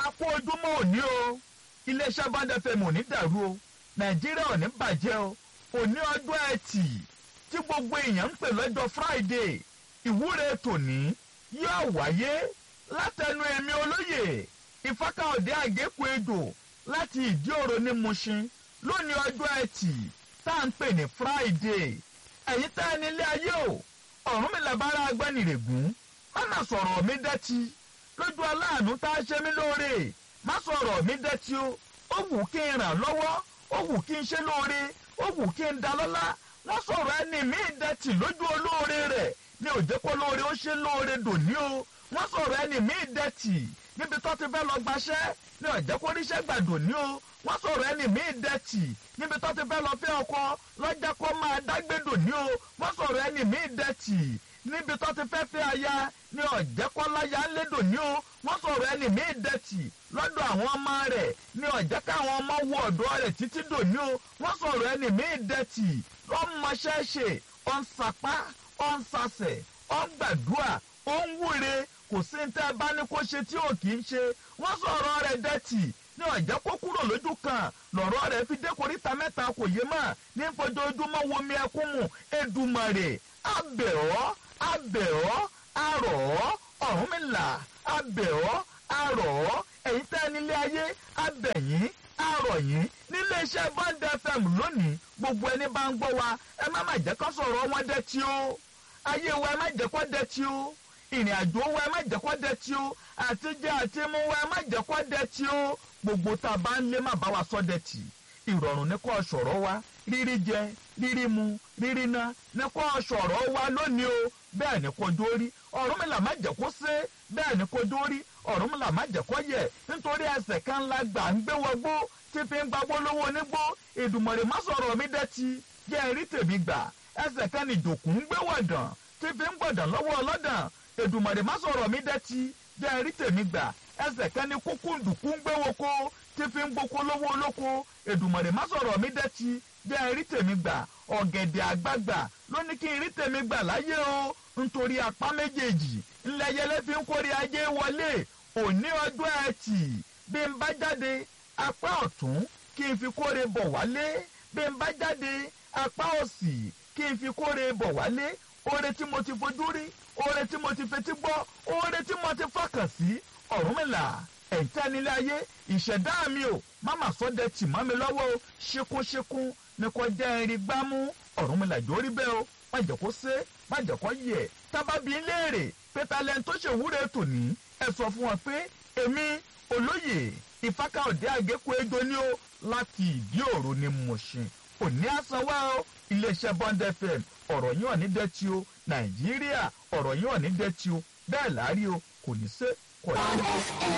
a kó ojúmọ́ òní o iléeṣẹ́ Bond FM ò ní dàrú o nàìjíríà ò ní bàjẹ́ o òní ọjọ́ ẹtì tí gbogbo èèyàn ń pè lọ́jọ́ Friday ìwúre tòní yóò wáyé látẹnu èmi olóyè ìfákàọ̀dé àgékù ejò láti ìdí òro ní Mushin lónìí ọjọ́ ẹtì tá à ń pè ní Friday ẹ̀yin tá ẹni ilé ayé o ọ̀run mi làbára agbẹ́nirègún má má sọ̀rọ̀ mi dẹ́tí lójú aláàánú tá a ṣe mí lóore má sọ̀rọ̀ mi dẹ́tí o ó wù kí n ràn lọ́wọ́ ó wù kí n ṣe lóore ó wù kí n da lọ́lá wọ́n sọ̀rọ̀ ẹni mi dẹ́tí lójú olóore rẹ̀ ní òjẹ́pọ̀ lóore ó ṣe lóore dòní o wọ́n sọ̀rọ̀ ẹni mi dẹ́tì níbi tó ti fẹ́ lọ gbaṣẹ́ ní ọ̀jẹ́pọ̀ oríṣẹ́ gbàdùn ní o wọ́n sọ̀rọ̀ ẹni mi dẹ́tì níbi tó ti fẹ́ lọ fẹ́ ọkọ lọ́jà kó máa dágbédò ní o wọ́n sọ̀rọ̀ ẹni mi dẹ́tì níbi tó ti fẹ́ fẹ́ aya ní ọ̀jẹ́kọ́láyà ńlẹ́dọ̀ ní o wọ́n sọ̀rọ̀ ẹni mi dẹ́tì lọ́dọ̀ àwọn ọmọ rẹ̀ ní ọ̀jẹ́ káwọn ọmọ wọ ọ̀dọ́ rẹ̀ títí dò ní o wọ́n sọ̀rọ̀ ẹni mi dẹ́tì lọ́mọṣẹ́ṣe ọ̀nsàpá ọ̀nsàsẹ̀ ọ̀ngbàdúà ọ̀nwúre kò sí ní tẹ́ bá ní kó ṣe tí ò kì í ṣe wọ́n sọ̀rọ̀ rẹ̀ dẹ́tì ní ọ̀jẹ́ kó kúrò lójú kan lọ̀rọ̀ rẹ̀ fi dé koríta mẹ́ta kò yé mà ní fojoojúmọ́ womi ẹkún mu Èdùmàrè abẹ̀ ọ́ abẹ̀ ọ́ arọ̀ ọ́ Ọ̀rúnmìlà abẹ̀ ọ́ arọ̀ ọ́ ẹ̀yin tẹ́ nílé ayé abẹ̀yìn arọ̀ yín nílé iṣẹ́ Bond FM lónìí gbogbo ẹni bá ń gbọ́ wa ẹ má má jẹ́ kó sọ̀rọ̀ wọn dẹ́tí o ayé wa ẹ má jẹ́ kó dẹ́tí o ìrìn àjò wa ẹ má jẹ́ kó dẹ́tí o àtijọ́ àti mú wa ẹ má jẹ́ kó dẹ́tí o gbogbo tá a bá ń lé má bá wa sọ dẹ́tí ìrọ̀rùn ní kó sọ̀rọ̀ wa rírí jẹ rírí mu rírí ná ní kó sọ̀rọ̀ wa lónìí o bẹ́ẹ̀ ni kò dórí Ọ̀rúnmìlà má jẹ́ kó sé bẹ́ẹ̀ ni kò dórí Ọ̀rúnmìlà má jẹ́ kó yẹ̀ nítorí ẹsẹ̀ kan la gbà ń gbé wọgbó tí fi ń gbagbó lówó onígbó Èdùmàrè má sọ̀rọ̀ mi dẹ́tí jẹ́ rí tèmi gbà ẹsẹ̀ kan ni ìjòkù ń gbé wọ̀dàn tí fi ń gbọ̀dàn lọ́wọ́ ọlọ́dàn Èdùmàrè má sọ̀rọ̀ mi dẹ́tí jẹ́ rí tèmi gbà ẹsẹ̀ kan ni kúkú ndùkú ń gbé woko tí fi ń gboko lówó olóko Èdùmàrè má sọ̀rọ̀ mi dẹ́tí jẹ́ rí tèmi gbà ọ̀gẹ̀dẹ̀ àgbagbà ló ní kí n rí tèmi gbà láyé o nítorí apá méjèèjì ńlẹ̀yẹlé fi ń kórè ajé wọlé òní ọjọ́ ẹtì bí n bá jáde apá ọ̀tún kí n fi kórè bọ̀ wálé bí n bá jáde apá òsì kí n fi kórè bọ̀ wálé oore tí mo ti fojú rí oore tí mo ti fetí gbọ́ oore tí mo ti fọkàn sí Ọ̀rúnmìlà ẹ̀ńtẹ́ nílé ayé ìṣẹ̀dá mi ò máma sọ́dẹ̀ tì mọ́ mi lọ́wọ́ o ṣekúnṣekún ni kò jẹ́ irin gbámú Ọ̀rúnmìlà jórí bẹ́ẹ̀ o má jẹ́ kó sé má jẹ́ kó yẹ tábàbí léèrè pété alẹ́ tó ṣèwúre tòní ẹ sọ fún wọn pé èmi olóyè ìfákàọ̀dé àgékù ejò ní o láti ìdí òru ni Mùṣin òní àsanwó o iléeṣẹ́ Bond FM ọ̀rọ̀ yín ò ní dẹ́tí o Nàìjíríà ọ̀rọ̀ yín ò ní dẹ́tí o bẹ́ẹ̀ láàrí o kò ní sé kò ní. Bond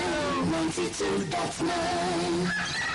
FM ninety two dot nine.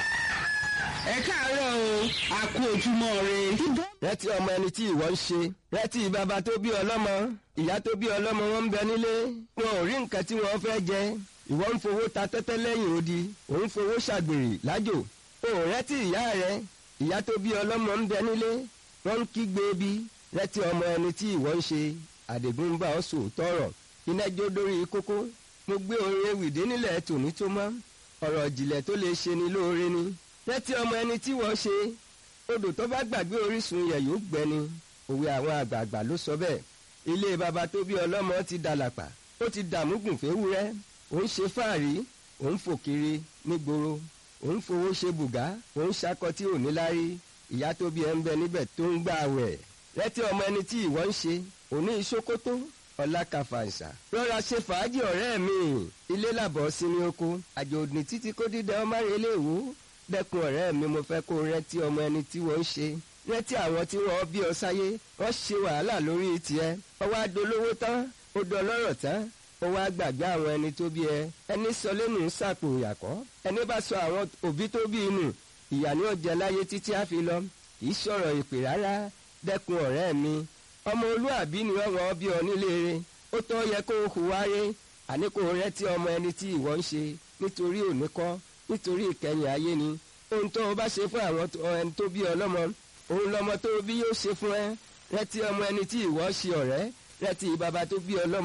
ẹ káàárọ̀ o a kú ojúmọ́ re. rántí ọmọ ẹni tí ìwọ ń ṣe rántí bàbá tó bí ọlọ́mọ ìyá tó bí ọlọ́mọ wọn ń bẹ nílé wọn ò rí nǹkan tí wọ́n fẹ́ jẹ ìwọ ń fowó ta tẹ́tẹ́ lẹ́yìn odi òun fowó ṣàgbèrè lájò o ò rántí ìyá rẹ ìyá tó bí ọlọ́mọ ń bẹ nílé wọ́n ń kígbe bí rántí ọmọ ẹni tí ìwọ ń ṣe àdègún ń bá ọ sòótọ́ ọ̀rọ̀ iná jó dórí kókó mo gbé orin ewìdí nílẹ̀ tòní tó mọ́ ọ̀rọ̀ ìjìnlẹ̀ tó lè ṣe ni lóore ni rántí ọmọ ẹni tí wọ́n ṣe odò tó bá gbàgbé orísun yẹ̀ yóò gbẹni òwe àwọn àgbààgbà ló sọ bẹ́ẹ̀ ilé baba tó bí ọlọ́mọ ti dàlàpà ó ti dààmú gùnfẹ́wúrẹ́ òun ṣe fáàrí òun fò kiri nígboro òun fowó ṣe bùgá òun ṣakọ tí ò ní lárí ìyá tó bí ẹ ń bẹ níbẹ̀ tó ń gbà wẹ̀ rántí ọmọ ẹni tí ìwọ ń ṣe òní ìṣókótó ọlá kàfàǹsà rọra ṣe fàájì ọ̀rẹ́ mi ilé làbọ̀ sí ní oko àjò òdì títí kó dídẹ ọmọ rẹ léèwó dẹ́kun ọ̀rẹ́ mi mo fẹ́ kó rẹ́tí ọmọ ẹni tí wọ́n ń ṣe rẹ́tí àwọn tí wọ́n bí ọ sáyé wọ́n ṣe wàhálà lórí tiẹ̀ ọwọ́ adolówó tán ó dọlọ́rọ̀ tán ó wá gbàgbé àwọn ẹni tó bí ẹ ẹni sọ lẹ́nu ń sàpò ìyàkọ́ ẹni bá sọ àwọn òbí tó bí inú ìyà ni ó jẹ láyé títí á fi lọ kì í sọ̀rọ̀ ìpè rárá dẹ́kun ọ̀rẹ́ mi ọmọ olúàbí ni wọ́n bí ọ nílé rẹ ó tọ́ yẹ kó o hùwà rẹ àní kó o rẹ́tí ọmọ ẹni tí ìwọ ń ṣe nítorí òní kọ́ nítorí ìkẹyìn ayé ni ohun tó o bá ṣe fún àwọn ẹni tó bí ọlọ́mọ òun lọmọ tó bí yóò ṣe fún ẹ rẹ́tí ọmọ ẹni tí ìwọ ṣe ọ̀rẹ́ rẹ́tí bàbá tó bí ọlọ́mọ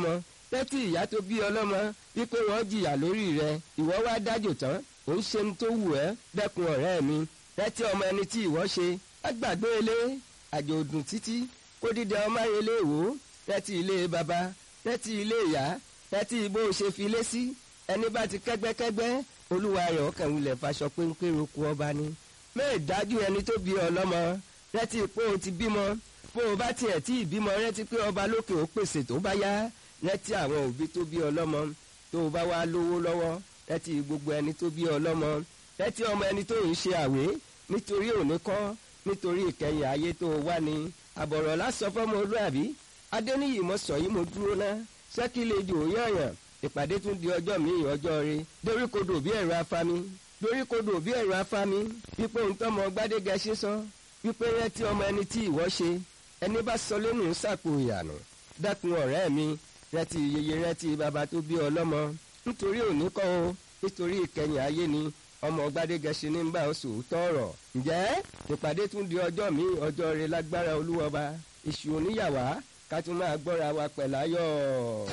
tẹ́tí ìyá tó bí ọlọ́mọ wípé wọ́n jìyà lórí rẹ ìwọ wá dájò tán ò ń ṣe ní tó wù ẹ́ dẹ́kun ọ̀rẹ́ mi tẹ́tí ọmọ ẹni tí ìwọ ṣe á gbàgbé ilé àjò òdùn títí kó dídẹ ọmọ ayẹlẹ ìwò tẹ́tí ilé baba tẹ́tí ilé ìyá tẹ́tí bó o ṣe fi lé sí ẹni bá ti kẹ́gbẹ́kẹ́gbẹ́ olúwa rẹ̀ ọkàn wulẹ̀ faṣọ péńpé roku ọba ni mẹ́ẹ̀ dájú ẹni tó bí ọlọ́mọ rẹ́tí pé o ti bímọ bó o bá tiẹ̀ tí ìbímọ rẹ́tí pé ọba lókè ó pèsè tó bá yá rẹ́tí àwọn òbí tó bí ọlọ́mọ tó o bá wá lówó lọ́wọ́ rẹ́tí gbogbo ẹni tó bí ọlọ́mọ rẹ́tí ọmọ ẹni tó ń ṣe àwé nítorí òní kọ́ nítorí ìkẹyìn ayé tó o wá ni àbọ̀rọ̀ lásán fọ́mọ olúàbí adéníyì mo sọ yìí mo dúró ná ṣẹ́kìlejò yànyàn ìpàdé tún di ọjọ́ míì ọjọ́ re doríkodò bí ẹ̀rọ afami doríkodò bí ẹ̀rọ afami wípé ohun tọ́mọ gbádégẹ ṣe sọ wípé rántí ọmọ ẹni tí ìwọ ṣe ẹni bá sọ lẹ́nu sàpò ìyànà dákun ọ̀rẹ́ mi rántí yeye rántí bàbá tó bí ọlọ́mọ nítorí òní kọ́ o nítorí ìkẹyìn ayé ni ọmọ gbádégẹ ṣe ní bá oṣù tọrọ ǹjẹ́ ìpàdé tún di ọjọ́ míì ọjọ́ re lágbára olúwọba èṣù oníyàwá ká tún máa gbọ́ra wa pẹ̀láyọ̀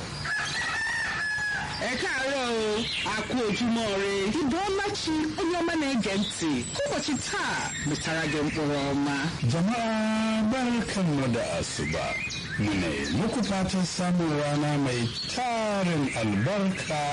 ẹ káàárọ̀ o a kú ojúmọ́ re. Ibeọmachi onye ọma na-ege ntị ụbọchị taa mụtara gị mkpụrụ ọma Jama'a barkanmu da asuba. Muna yi muku fatan samun rana mai tarin albarka